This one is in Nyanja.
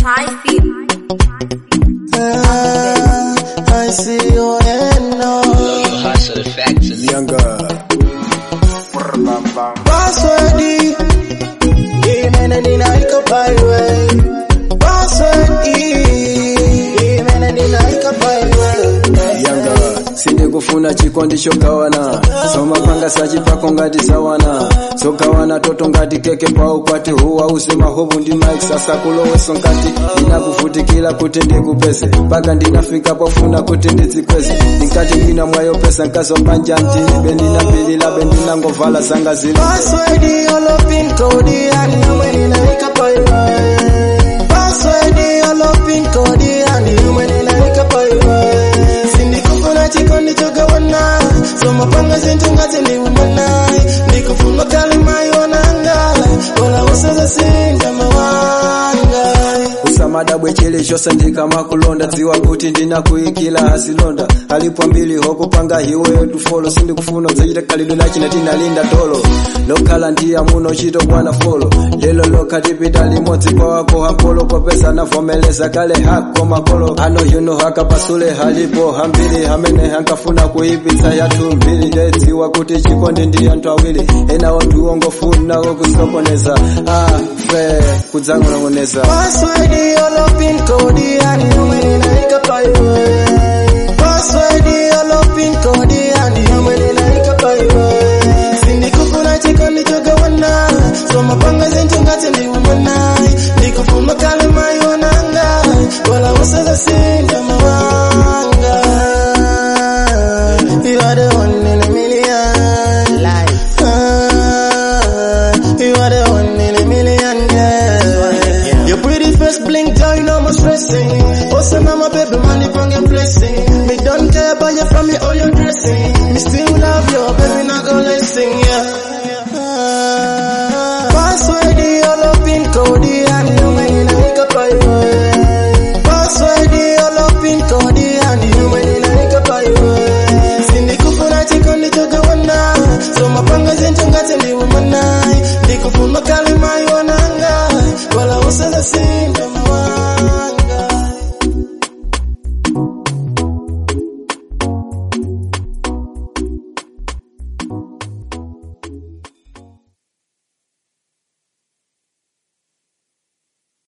Spicy. Ah, I see your hand now. Hustle the facts and Younger. Password Imene ninaika paiwe Password Imene ninaika paiwe Younger. sindikufuna chikondi chogawana somapanga sachipako ngati zawana zogawana toto ngati keke pau kwati huwa uze mahovu ndi mike sasa kuloweso nkati ndinakuvutikira kuti ndikupeze mpaka ndinafika pofuna kuti ndidzikweze ndinkati ndina mwayo pesa nkazomanja mtilibe ndinapililabe ndinangovala zanga zili Password Yolo pin code Yani imene ninaika paiwe Password Yolo pin code Yani imene ninaika paiwe Sindikufuna chikondi chogawana Somapanga zintu ngati ndiumana Ndikufuna kalima yonanga Wala usaza singa mawanga usamadabwe chili chose ndikamakulonda dziwa kuti ndinakuyikila asilonda alipo mbili hokupanga hiweyo tufolo sindikufuna udzachita khalidwe lachina tinalinda tolo lokhala ndiya muno chito bwana folo lelo lokha tipita limodzi kwa wako hapolo popesa navomeleza kale hako makolo ano yuno hakapasule halipo hambiri hamene hankafuna kuipitsa yathu mbiri ndedziwa kuti chikondi ndi anthu awiri ena wanthu ongofunawo kusokoneza afe kudzang'onong'oneza Password yolo pin code yani umene naika paiwe Password yolo pin code yani umene naika paiwe Sindikufuna chikondi chogawana Somapanga zintu ngati ndiumana Ndikufuna kalima yonanga Wala usaza singa mawanga You are the one in a million Life You are the one in a million girl Your pretty face blink down, no more stressing Also now my baby money bring a blessing Me don't care about your family or your dressing Me still love your